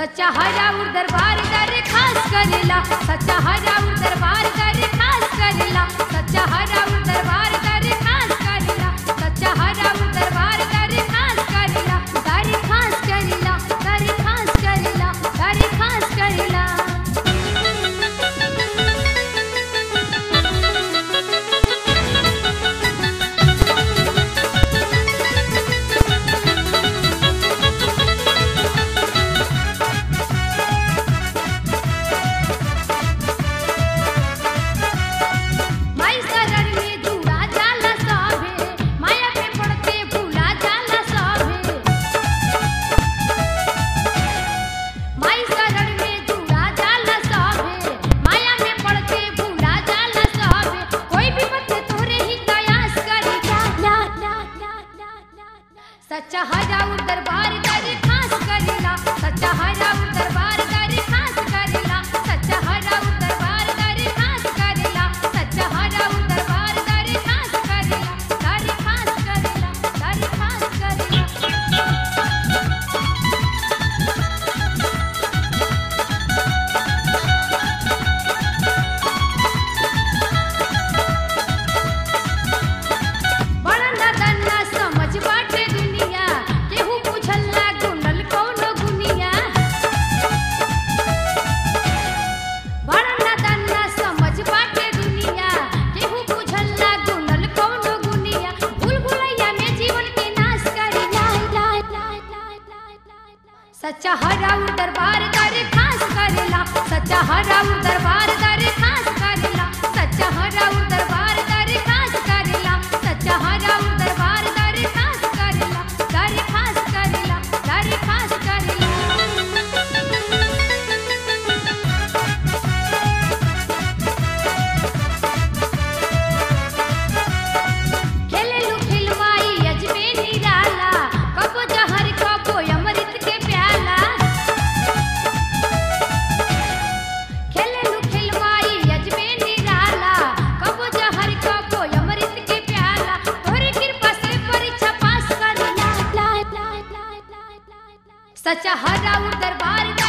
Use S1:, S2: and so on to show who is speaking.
S1: सच्चा हराउर दरबार कर खास करेला सच्चा हराउर दरबार कर खास करेला सच्चा हराउर दरबार कर खास करेला सच्चा हराउर दरबार कर खास करेला कर खास करेला कर खास करेला कर खास करेला माई शरण में जुड़ा जाला सभे माया पे पड़ते भूला जाला सभे माई शरण में जुड़ा जाला सभे माया में पड़ते भूला जाला सभे कोई भी बच्चे तोरे ही कयास करी ला ला ला ला ला ला सच्चा हराउर दरबार करे खास करेला सच्चा हराउर दरबार करे खास करेला सच्चा हराउर दरबार करे खास करेला सच्चा हराउर दरबार करे खास करेला करे खास करेला करे खास करेला बड़ा नदन्ना समझ बाटे दुनिया केहू पूछला गुंडल कौनो गुनिया बड़ा नदन्ना समझ बाटे दुनिया केहू पूछला गुंडल कौनो गुनिया भूल भुलैया में जीवन के नाश करी लाई लाई लाई लाई लाई लाई सच्चा हराउर दरबार करे खास करेला सच्चा हराउर दरबार करे खास करेला सच्चा हराउर दरबार करे खास करेला सच्चा हराउर दरबार करे खास करेला करे खास करेला करे खास करेला खेलेलू खिलवाई अजमे निराला कबो जहर कबो अमृत के प्याला खेलेलू खिलवाई अजमे निराला कबो जहर कबो अमृत के प्याला तोरी कृपा से परीक्षा पास कर ला ला ला ला ला ला ला सच्चा हराउर दरबार